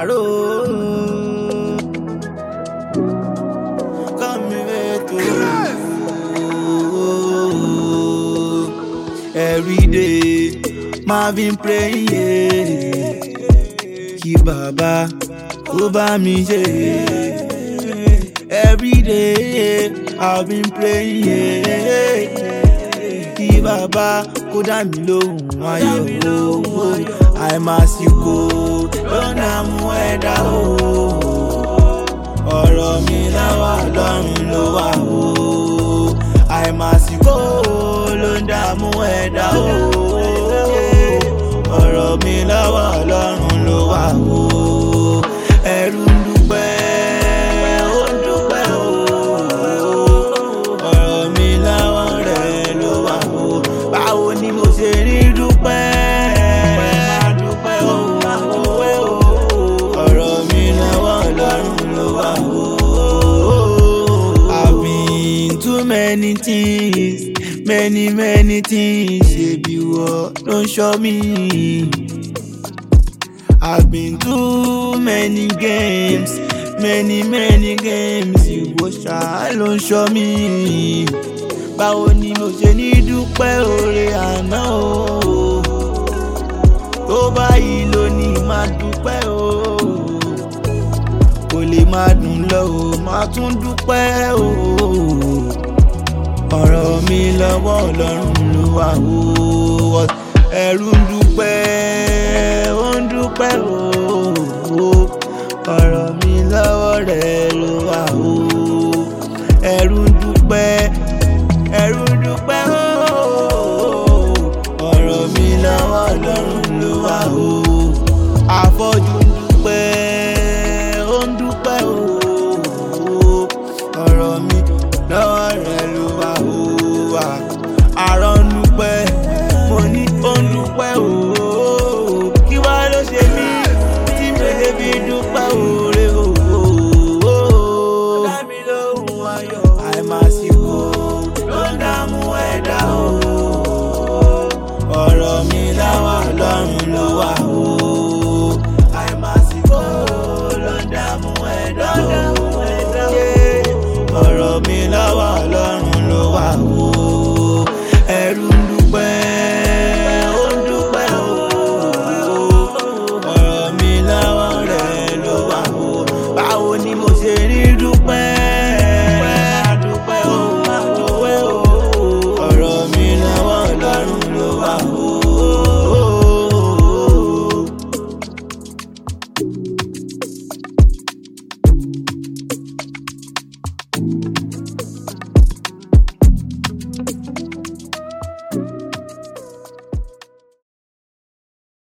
àrò. Come here to every day. Marvin praying, yeah. Kí bàbá kó bá mi ṣe. Every day I've been praying, yeah. Kí bàbá kó dá mi lóhùn ayọ̀. Àìmásìkò ló ń dààmú ẹ̀dá o. Ọ̀rọ̀ mi láwà lọ́rùn ló wà o. Àìmásìkò ló ń dààmú ẹ̀dá o. Ọ̀rọ̀ mi láwà lọ́rùn ló wà o. Ẹ̀rù ń dúpẹ́, ó ń dúpẹ́ o. Ọ̀rọ̀ mi láwà rẹ̀ ló wà o. Báwo ni mo ṣe rí dúpẹ́? Máa dúpẹ́ o, máa dúpẹ́ o. Ọ̀rọ̀ mi láwà lọ́rùn ló wà o. I've been too many things, many many things. Ṣebí wọ́n ló ń ṣọ́ mi. I've been too many games, many many games. Ìwọ ṣáá ló ń ṣọ́ mi. Báwo ni mo ṣe ní dúpẹ́ oore àná o? Tó báyìí lónìí máa dúpẹ́ o. Kò lè máa dùn lọ o, máa tún dúpẹ́ o. Ọ̀rọ̀ mi lọ́wọ́ Ọlọ́run ló wà o. Ẹ̀rù ń dúpẹ́, ó ń dúpẹ́ o. Ọ̀rọ̀ mi lọ́wọ́ rẹ̀ ló wà o. Ẹ̀rù ń dúpẹ́, ẹ̀rù ń dúpẹ́ o. Ọ̀rọ̀ mi lọ́wọ́ Ọlọ́run ló wà o. Afọ́jú ń dúpẹ́, ó ń dúpẹ́ o. Ọ̀rọ̀ mi lọ́wọ́ rẹ̀ ló wà o. Àrọ̀ ń dúpẹ́, mo ní ó ń dúpẹ́ o. Kí wá ló ṣe mí tí mi lè fi dúpẹ́ oore o? Dá mi lóhùn ayọ̀. Àìmásìkò ló ń dààmú ẹ̀dá o. Ọ̀rọ̀ mi láwà lọ́rùn